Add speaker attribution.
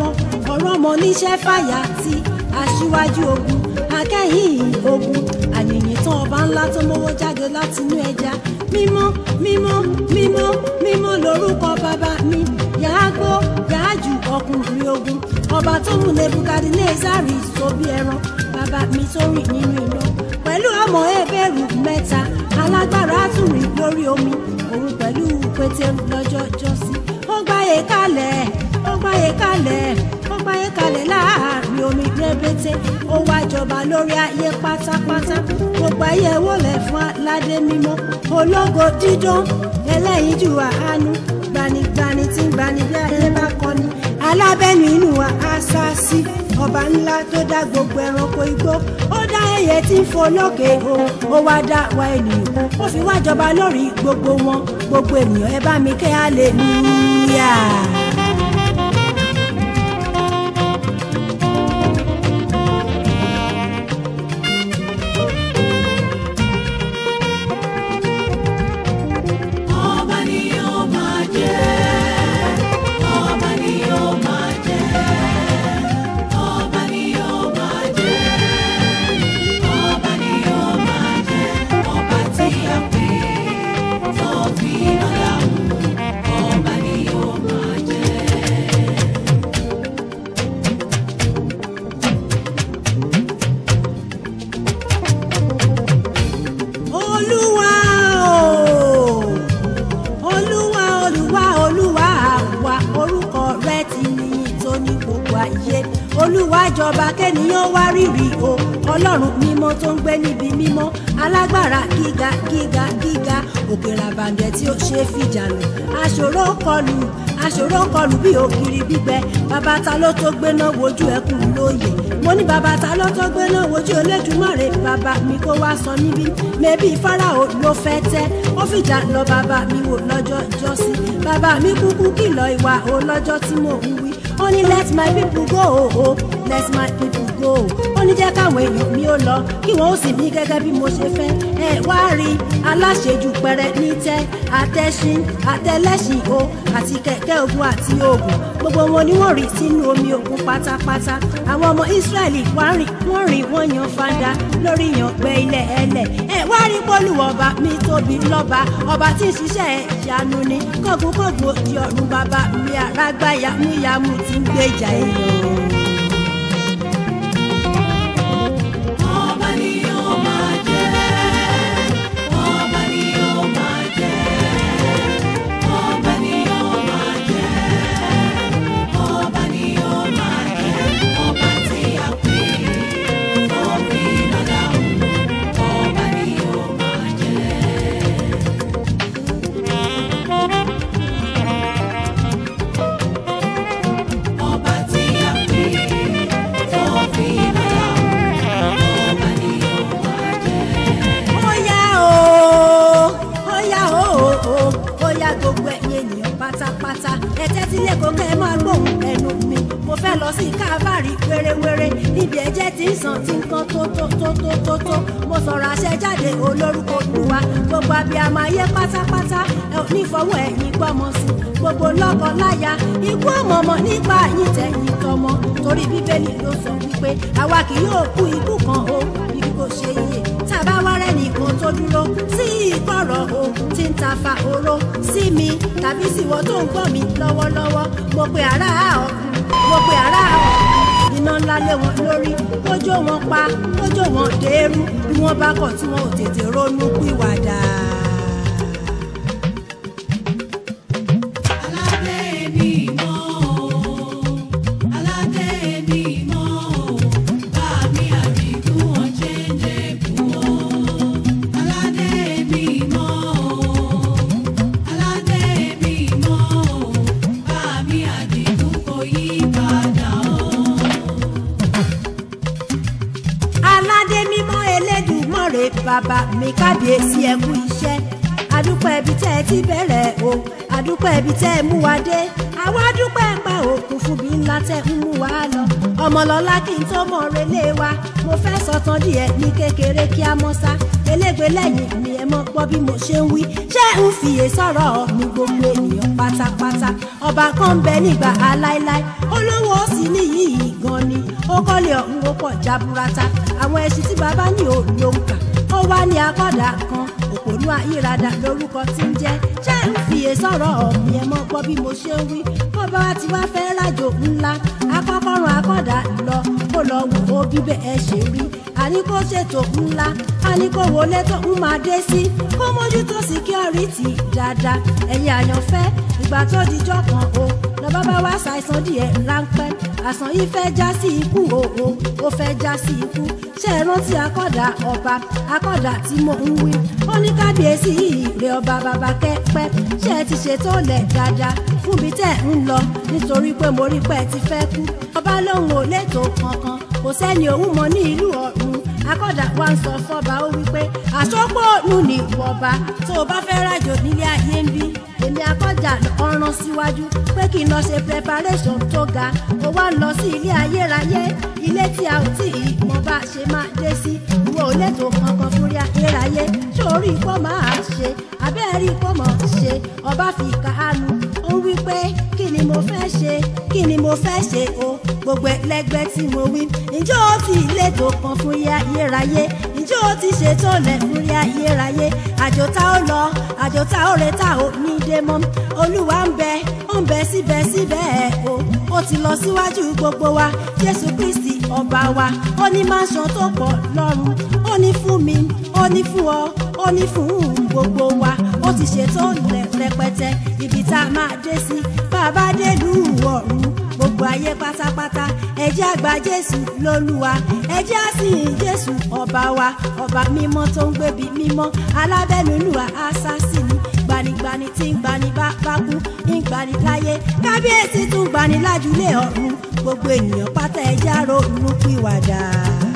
Speaker 1: ọmọ ọ̀rọ̀ ọmọ níṣẹ́ fàyà tí aṣíwájú ogun akẹ́yìn ogun àyìnyín tán ọba ńlá tó mówó jáde látinú ẹja mímọ́ mímọ́ mímọ́ mímọ́ lórúkọ bàbá mi yàágbó yàájù ọkùnrin ogun ọba tó mú nebukadnezari sọ bí ẹran bàbá mi tó rìn nínú iná pẹ̀lú ọmọ ẹbẹ̀rù mẹ́ta alágbára tún rìn lórí omi òun pẹ̀lú pétérù lọ́jọ́ jọ́sí ó gbáyé kalẹ̀ ó gbáyé kalẹ̀ ó gbáyé kalẹ̀ láàrin omi rẹ́bẹ́tẹ́ ó wá jọba lórí ayé pátápátá gbogbo ayé wọlé fún aládé mímọ́ ológo dídán ẹlẹ́yinjú àánú gbanigbani tí ń gbani bí ayé bá kọ́ni alábẹ́nu inú wa aṣáṣí ọba ńlá tó dá gbogbo ẹranko igbó ó dá ẹyẹ tí ń fò lókè o ó wá dá wa ènìyàn ó fi wá jọba lórí gbogbo wọn gbogbo ènìyàn ẹ bá mi kẹ́ hallelujah.
Speaker 2: Ọba ni yóò máa jẹ́, ọba ni yóò máa jẹ́, ọba ni yóò máa jẹ́, ọba ni yóò máa jẹ́, ọba tí a pè tó fi iná dáhùn, ọba ni yóò máa jẹ́.
Speaker 1: olúwa o olúwa olúwa olúwa wa orúkọ rẹ ti níyìn tó ní gbogbo ayé olúwa jọba kẹ́niyàn wá rírì o ọlọ́run mímọ́ tó ń gbé níbi mímọ́ alágbára gíga gíga gíga òkè ràbàǹdẹ̀ tí ó ṣe é fìjà lọ aṣòro kọlù aṣòro kọlù bí ògiri gbígbẹ bàbá ta ló tó gbéná wojú ẹkùn lóye mo ní bàbá ta ló tó gbéná wojú Olódùmarè bàbá mi kó wá sọ níbí mẹbí Fáráò ló fẹ́ tẹ́ ó fìjà lọ bàbá mi wò lọ́jọ́ ìjọsí bàbá mi kúkú kìlọ̀ ìwà o lọ́jọ́ tí mò ń wí ó ní let my people go o o let my people go ó ní jẹ́ káwọn èèyàn mi ó lọ kí wọ́n ó sì mí gẹ́gẹ́ bí mo ṣe fẹ́ ẹ wá rí aláṣejù pẹrẹ ní tẹ́ àtẹ̀sìn àtẹlẹ́sìn o àti kẹ̀kẹ́ ogun àti oògùn gbogbo wọn ni wọ́n rí sínú omi òkun pátápátá àwọn ọmọ Ísírẹ́lì wá rìn wọ́n rìn wọ́n yan fanda lórí ìyàngbẹ ilẹ̀ ẹlẹ̀ ẹ wá rí pọ́lù ọba mi tóbi lọ́ba ọba tí ń ṣiṣẹ́ ẹ̀ ìyanu ni kọ́gbọ́kọ́gbọ́ di ọ̀run bàbá mi àrágbá yàmúyàmú tí ń gbèjà èèyàn.
Speaker 2: Ọba ni yóò máa jẹ́, ọba ni yóò máa jẹ́, ọba ni yóò máa jẹ́, ọba ni yóò máa jẹ́, ọba tí a pè tó fi iná dáhùn, ọba ni yóò máa jẹ́. Ọba tí a pè tó fi iná dáhùn, ọba ni yóò máa jẹ́.
Speaker 1: ó yá o ó yá o o ó yá gbogbo ẹ̀yin ènìyàn pátápátá ẹ tẹ́tí lẹ́kọ̀ọ́ kẹ́ ẹ máa gbóhùn ẹnu mi mo fẹ́ lọ sí kábàárì wérewére níbi ẹ̀jẹ̀ tí ń sàn tí ń kan tó tó tó tó tó tó mo sọ̀rọ̀ àṣẹ jáde olórúkọ Olúwa gbogbo abiyamọ ayé pátápátá ẹ ò ní fọwọ́ ẹ̀yìn gbọ́mọ sí gbogbo lọ́kọ láya ikú ọmọọmọ nípa yín tẹ̀yìn tọmọ torí bíbélì ló sọ wípé àwa kì yóò kú ikú kan o bí kò ṣe yé tàbá wá rẹ̀ nìkan tó dúró sí ìkọ̀rọ̀ o tí ń ta fa oró sí mi tàbí síwọ́ tó ń gbọ́ mi lọ́wọ́lọ́wọ́ mo pe ará ọ̀run mo pe ará ọ̀run iná ńlá lé wọn lórí kójó wọn pa kójó wọn dèrú bí wọ́n bá kọ̀ tí wọn ò tètè ronú pìwàdà.
Speaker 2: Aládé mi mọ́ o, aládé mi mọ́ o, bá mi àdìgún ọ̀jẹ̀ jẹ̀kú o. Aládé mi mọ́ o, aládé mi mọ́ o, bá mi àdìgún kò yí padà o.
Speaker 1: aládé mímọ́ elédùmarè bàbá mi kábíyèsí ẹ kú iṣẹ́ adúpẹ́ ibi tẹ́ ẹ ti bẹ̀rẹ̀ o adúpẹ́ ibi tẹ́ ẹ mú wa dé àwa dúpẹ́ pa òkun fún bí ńlá tẹ́ ń mú wa lọ ọmọlọ́lá kí n tó mọ̀ relé wa mo fẹ́ sọ̀tàn díẹ̀ ní kékeré kí a mọ́ sá elégbé lẹ́yìn mi ẹ mọ́ gbọ́ bí mo ṣe ń wí ṣé ń fìyè sọ̀rọ̀ mi gbogbo ènìyàn pátápátá ọba kan ń bẹ nígbà aláíláí olówó sì níyì gan ni ó kọ́lé ọ̀hún ó pọ̀ jaburata àwọn ẹṣin tí bàbá ní ò ló ń kà ó wá ní akọ́dà kan òpònú ayírada lórúkọ tí ń jẹ́ ṣé ń fìyè sọ̀rọ̀ mi ẹ mọ́ gbọ́ bí mo ṣe ń wí bọ́ba wa ti wá fẹ́ rájò ńlá akọ́kọ́rùn akọ́dà lọ kó lọ wò ó bí bẹ́ẹ̀ ṣe rí àní kó ṣètò ńlá àní kó wọlé tó ń máa dé sí kó mójútó síkírọ́rìtì dáadáa ẹ̀yin àyànfẹ́ ìgbà tó dijọ́ kan o lọ́ba bá wá ṣàìsàn díẹ̀ ráńpẹ́ àsàn yìí fẹ́ já sí ikú o o ó fẹ́ já sí ikú ṣé ẹ rántí akọ́dà ọba akọ́dà tí mo ń wí ó ní kábíyèsí ìrè ọba bàbá kẹ́pẹ́ ṣé ẹ ti ṣètò lẹ̀ dáadáa fún bí tẹ́ ń lọ nítorí pé mo rí pé ẹ ti fẹ́ kú ọba lóhùn ò létò kankan kò sẹ́ni òun mọ̀ ní ìlú ọ̀run akọ́dà wa ń sọ fọ́ba ó wípé àsopọ̀ òun ní wọba tó o bá fẹ́ rájò nílé ayé ń bí èmi akọ́jà ọ̀ràn síwájú pé kí n lọ ṣe preparation tó ga ó wá ń lọ sí ilé ayérayé ilé tí a ò tí ì mọ bá ṣe máa dé sí ìwọ ò lẹ́tọ̀ọ́ kankan fúnrí ayérayé sórí ipò máa ṣe abẹ́rẹ́ ipò mọ̀ ṣe ọba fi kàánú ó ń wí pé kí ni mo fẹ́ ṣe kí ni mo fẹ́ ṣe o gbogbo ẹlẹgbẹ́ tí mo wí ǹjẹ́ ó ti lẹ́tọ̀ọ́ kan fún ayérayé ǹjẹ́ ó ti ṣètò lẹ̀ fún ayérayé àjò tá ó lọ àjò tá ó retá ò ní dé mọ́ olúwa ń bẹ ó ń bẹ síbẹ̀síbẹ̀ o ó ti lọ síwájú gbogbo wa jésù kristi ọba wa ó ní máṣan tó pọ̀ lọ́run ó ní fún mi ó ní fún ọ ó ní fún gbogbo wa ó ti ṣètò lẹ̀ rẹpẹtẹ ibi tá a máa dé sí bàbá délùú ọ̀run gbogbo ayé pátápátá ẹ jẹ́ àgbà jésù lólúwa ẹ jẹ́ àsìn jésù ọba wa ọba mímọ́ tó ń gbébi mímọ́ alábẹ́nulú àásásìnì gbanigbani tí ń gbani bá bá kú ń gbani láyé kábíyèsí tún gbani lájúlé ọ̀run gbogbo ènìyàn pátá ẹ jẹ́ àrònú pìwàdà.